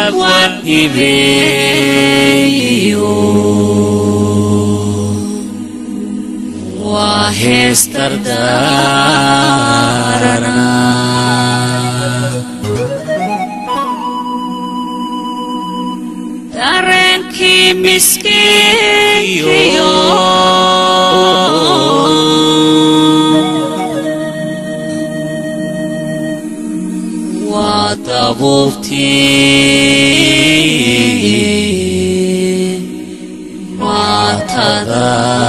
abwan hibeeyo waa hees dardaarana dareenkii miskiinkiyo waa dabuubtii maatada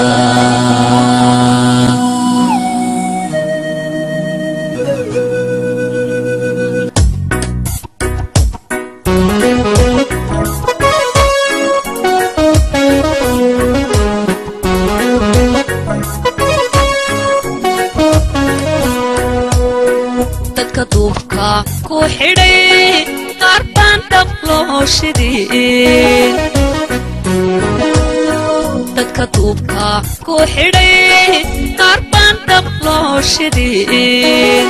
dadka duubka ku xidhay qaar baan dhab loo shidin dadka duubka ku xidhay qaar baan dhab loo shidin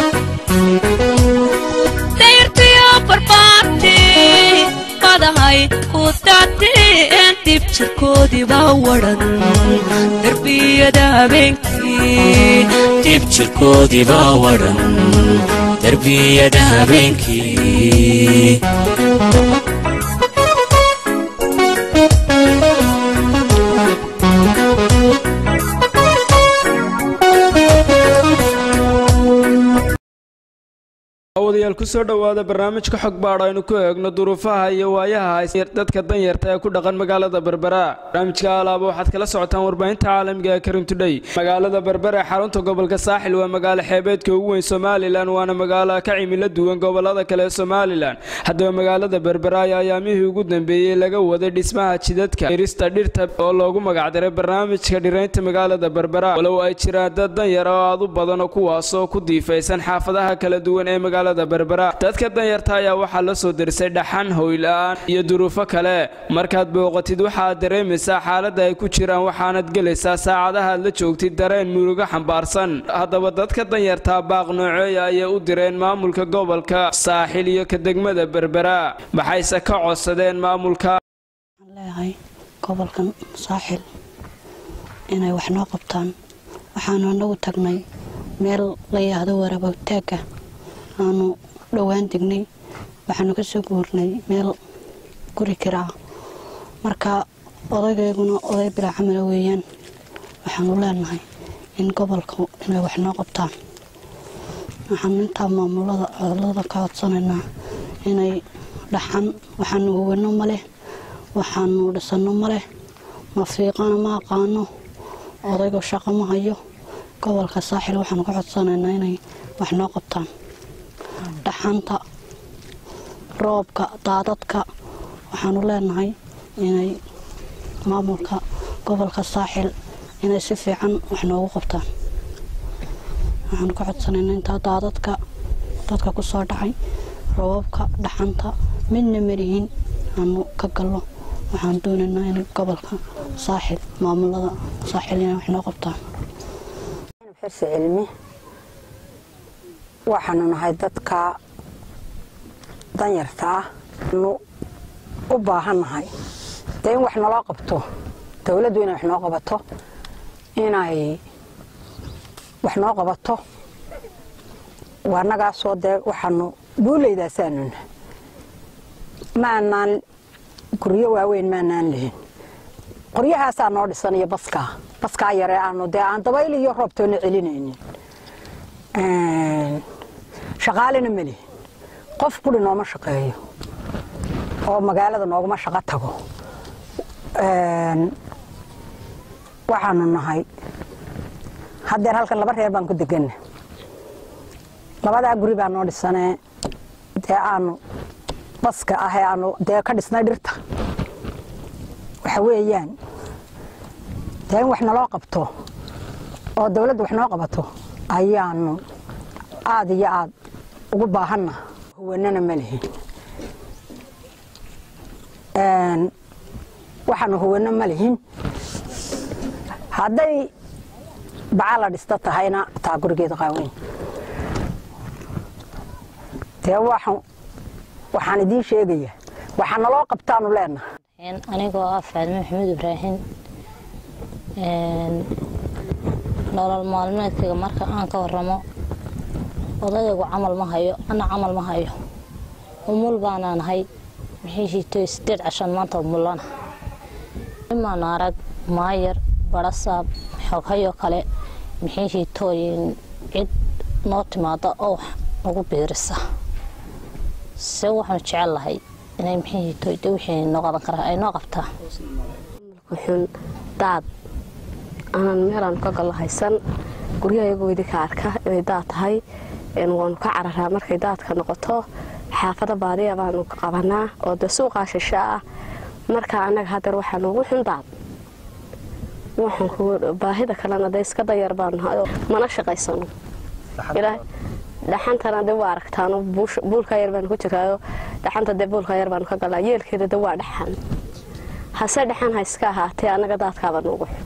dayrtiyo barbaartii madahay ku daateen dib jirkoodii baa wadhan darbiyada habeenkii dib jirkoodii baa wadhan darbiyada habeenkii awadayaal kusoo dhowaada barnaamijka xog baadh aynu ku eegno duruufaha iyo waayaha haysta dadka danyarta ee ku dhaqan magaalada berbera barnaamijka alaaba waxaad kala socotaan warbaahinta caalamiga ee karim tudhey magaalada berbera ee xarunta gobolka saaxil waa magaalo xeebeedka ugu weyn somalilan waana magaalo ka cimilo duwan gobolada kale ee somalilan haddaba magaalada berbera ayaa ayaamihii ugu dambeeyey laga waday dhismaha jidadka irista dhirta oo loogu magacdaray barnaamijka dhiraynta magaalada berbera walow ay jiraan dad danyar oo aad u badan oo kuwaasoo ku diifaysan xaafadaha kala duwan ee magaalada berbera dadka danyarta ayaa waxaa la soo derisay dhaxan hoyla-aan iyo duruufo kale markaad booqatid waxaad dareemaysaa xaaladda ay ku jiraan waxaanad gelaysaa saacadaha aad la joogtid dareen murugo xambaarsan haddaba dadka danyartaa baaq nooceeya ayay u direen maamulka gobolka saaxil iyo ka degmada berbera maxayse ka codsadeen maamulka waxaan leeyahay gobolkan saaxil inay wax noo qabtaan waxaanu anagu tagnay meel la yidhaahdo warabowtaagga aanu dhowaan degnay waxaanu ka soo guurnay meel guri kiraa marka odaygayguna oday bilaa camala weeyaan waxaanu leenahay in gobolka inay wax noo qabtaan waxaanu intaa maamulada codolada ka codsanaynaa inay dhaxan waxaanu huwano ma leh waxaanu dhisano ma leh ma fiiqana ma aqaano odayga shaqo ma hayo gobolka saaxil waxaanu ka codsanaynaa inay wax noo qabtaan dhaxanta roobka daadadka waxaanu leenahay inay maamulka gobolka saaxil inay si fiican wax noogu qabtaan waxaanu ka codsanaynaa intaa daadadka dadka ku soo dhacay roobabka dhaxanta midna marihin aanu ka galno waxaan doonaynaa in gobolka saaxil maamulada saaxil inay wax noo qabtaan xirsi cilmi waxaanu nahay dadka danyarta ah nu u baahannahay dee in wax naloo qabto dowladdu inay wax noo qabato inay wax noo qabato waa nagaasoo dee waxaanu buuleydaasaanuna maanaan guryo waaweyn maanaan lihin qoryahaasaa noo dhisan iyo baskaa baskaa yaree aanu dee aan dabayl iyo roobtoona celinaynin shaqaalena ma lihin qof guri nooma shaqeeyo oo magaalada nooguma shaqo tago waxaanu nahay haddeer halkan laba reer baan ku deganna labadaa guri baa noo dhisanee dee aanu baska ahee aanu dee ka dhisnay dhirta waxa weeyaan dee in wax naloo qabto oo dawladda wax noo qabato ayaanu aada iyo aad ugu baahanna huwanana ma lihin waxaanu huwano ma lihin hadday baca la dhisto tahayna taa gurigeeda qaaweyn dee waxaan idiin sheegayaa waxaa naloo qabtaanu leenahay anigoo ah faadime maxamed ibraahim nolol maalmeedkayga marka aan ka waramo odayaygu camal ma hayo ana camal ma hayo umul baanaan hay mixiishiitoy sideed cashan maanta umulana imaan arag maayar barasaab xoghayo kale mixiishiitooyin cid noo timaada oo wax nagu biirisa se waxaanu jecel lahay inay mixiishiitooy de wixii noo qaban karaa ay noo qabtaa wuxuun daad aanan meelaan ka gallahaysan guryahayagu idi ka arka inay daad tahay waanu ka cararaa markay daadka noqoto xaafada baadiya baanu ka qabanaa oo de suuqaa shisha ah marka annaga hadeer waxaa noogu xun daad baahida kalena de iska dayar baanu mana shaqaysano dhaxantana de waa aragtaan buulka yar baanu ku jiraayo dhaxanta de buulka yar baanu ka galaa yeelkeeda de waa dhaxan hase dhaxan ha iska ahaatee annaga daadkaaba noogu xun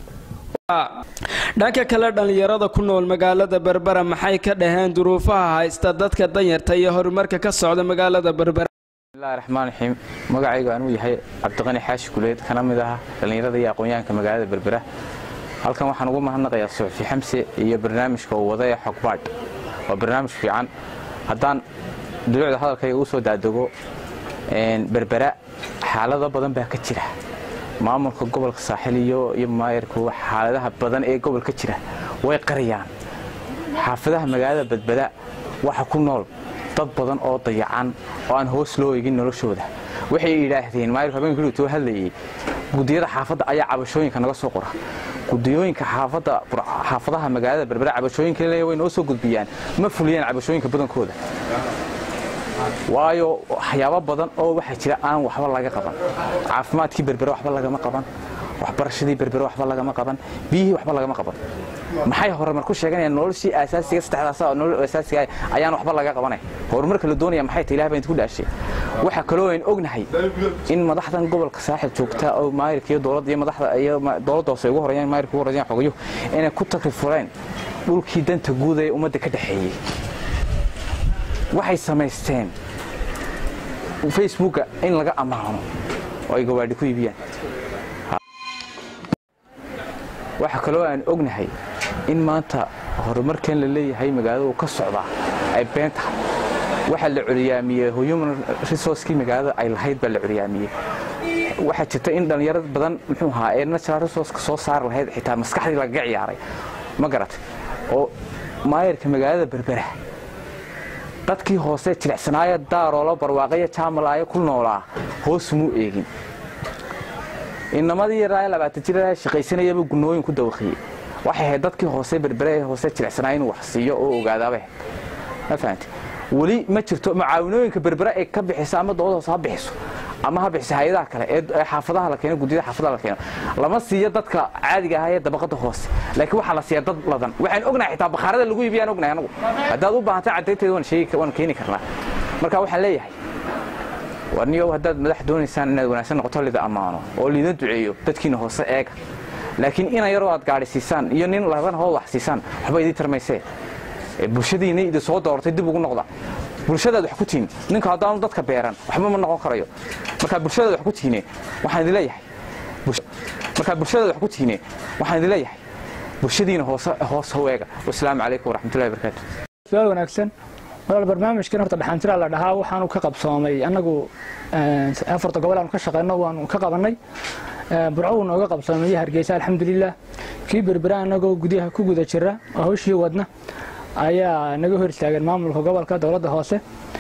dhanka kale dhallinyarada ku nool magaalada berbera maxay ka dhaheen duruufaha haysta dadka danyarta iyo horumarka ka socda magaalada berbera bismillahi raxmaan raxiim magacaygu anuu yahay cabdiqani xaashi guleed kana mid ah dhallinyarada iyo aqoonyahanka magaalada berbera halkan waxaan ugu mahadnaqayaa suxufi xamse iyo barnaamijka uu wada ee xogbaadh waa barnaamij fiican haddaan duluucda hadalkayga u soo daadego berbera xaalado badan baa ka jira maamulka gobolka saaxil iyo iyo maayarku xaaladaha badan ee gobolka jira way qariyaan xaafadaha magaalada badbada waxa ku nool dad badan oo dayacan oo aan hoos loo egin noloshooda waxay yidhaahdeen maayarku habeenkii dhutoo hadlayay gudiyada xaafadda ayaa cabashooyinka naga soo qora gudiyooyinka xaafadaha magaalada berbera cabashooyinka leeya way noo soo gudbiyaan ma fuliyaan cabashooyinka badankooda waayo waxyaabo badan oo waxaa jira aan waxba laga qaban caafimaadkii berbere waxba lagama qaban waxbarashadii berbere waxba lagama qaban biyihii waxba lagama qaban maxay horumar ku sheeganayaan noloshii asaasiga saddexdaas nolol asaasiga ayaan waxba laga qabanay horumarka la doonaya maxay tahay ilaah baan ku dhaashay waxa kaloo aan ognahay in madaxdan gobolka saaxil joogta oo maayirka iyo dowladda iyo madaxda iyo dowladda hoose ugu horeeyaan maayirka ugu horeeyaan xogayo inay ku takrifureen dhulkii danta guud ee ummadda ka dhaxeeyey waxay samaysteen facebooka in laga ammaano oo ay gawaadhi ku iibiyaan waxa kaloo aan ognahay in maanta horumarkan la leeyahay magaalada uu ka socdaa ay been tahay waxaa la coliyaamiyey human resourcekii magaalada ay lahayd baa la coliyaamiyey waxaa jirta in dhallinyarad badan muxuu ahaa ee natural resourceka soo saari lahayd xitaa maskaxdii lagaga ciyaaray ma garat oo maayarka magaalada berbera dadkii hoose jilicsanaaya daaroola barwaaqaya jaamalaaya ku noolaa hoos muu eegin inamadii yaraa labaatan jir shaqaysanayaba gunooyin ku dawaqiyey waxay ahayd dadkii hoose berbere ee hoose jilicsanaaya inuu wax siiyo oo ogaadaabay ma fahamte weli ma jirto mucaawinooyinka berbere ay ka bixiso ama dowlad hoose ha bixiso ama ha bixiso hay-adaha kale ee xaafadaha la keeno guddiyada xaafadaha la keeno lama siiyo dadka caadiga ah ee dabaqada hoose laakiin waxaa la siiya dad ladan waxaan ognahay xitaa bakhaarada lagu iibiyaan ognahay anagu haddaad u baahantay caddaynteeda waan sheegi waan keeni karnaa marka waxaan leeyahay warniyow haddaad madax doonaysaan inaad wanaagsan noqoto lida ammaano oo liida duceeyo dadkiina hoose eega laakiin ina yaroo aad gaadhi siisaan iyo nin ladan hoo wax siisaan waxba idii tarmaysee bulshadiina idi soo doortay dib ugu noqda bulshadaad wax ku tihin ninka haddaanu dadka beeran waxba ma noqon karayo markaa bulshadaad wax ku tihine waxaan idin leeyahay markaa bulshadaad wax ku tihine waxaan idin leeyahay bulshadiina hoose hoos howeega wasalaamu calaykum waraxmatullahi wabarakaatu su-aal wanaagsan walaal barnaamijkan horta dhaxantira la dhahaa waxaanu ka qabsoomay annagu afarta gobol aanu ka shaqeyno waanu ka qabannay burco wuu nooga qabsoomay iyo hargeysa alxamdulilah kii berbera annagoo gudaha ku guda jira oo hawshii wadna ayaa naga hor istaageen maamulka gobolka dowladda hoose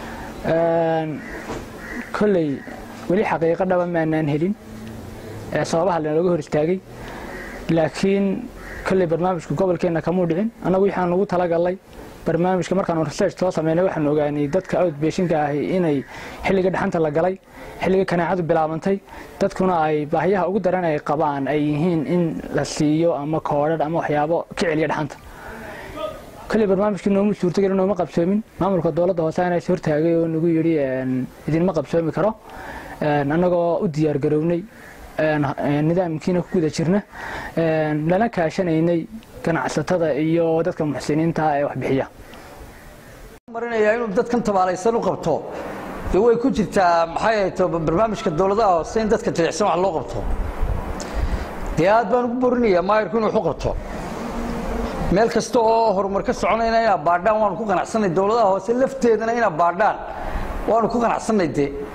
kolley weli xaqiiqo dhaba maanaan helin sababaha lanooga hor istaagay laakiin kolley barnaamijku gobolkeenna kamuu dhicin annagu waxaan ugu talagalnay barnaamijka markaanu research soo sameynay waxaan ogaanay dadka outbashinka ahi inay xilliga dhaxanta la galay xilliga kanaacadu bilaabantay dadkuna ay baahiyaha ugu daran ay qabaan ay yihiin in la siiyo ama koodhadh ama waxyaabo ka celiya dhaxanta kolley barnaamijkii noomu suurtagelin nooma qabsoomin maamulka dowladda hoose ana is hortaagay oo nagu yidhi idinma qabsoomi karo annagoo u diyaar garownay nidaamkiina ku guda jirna lana kaashanaynay ganacsatada iyo dadka muxsiniinta ee wax bixiya marinayaa inuu dadkan tabaalaysan u qabto dee way ku jirtaa maxay ahayd barnaamijka dowladaha hoose in dadka jilicsan wax loo qabto dee aad baan ugu borinayaa maayirku inuu waxu qabto meel kasta oo horumar ka soconayna inaad baadhaan waanu ku qanacsanay dowladaha hoose lafteedana inaad baadhaan waanu ku qanacsanay dee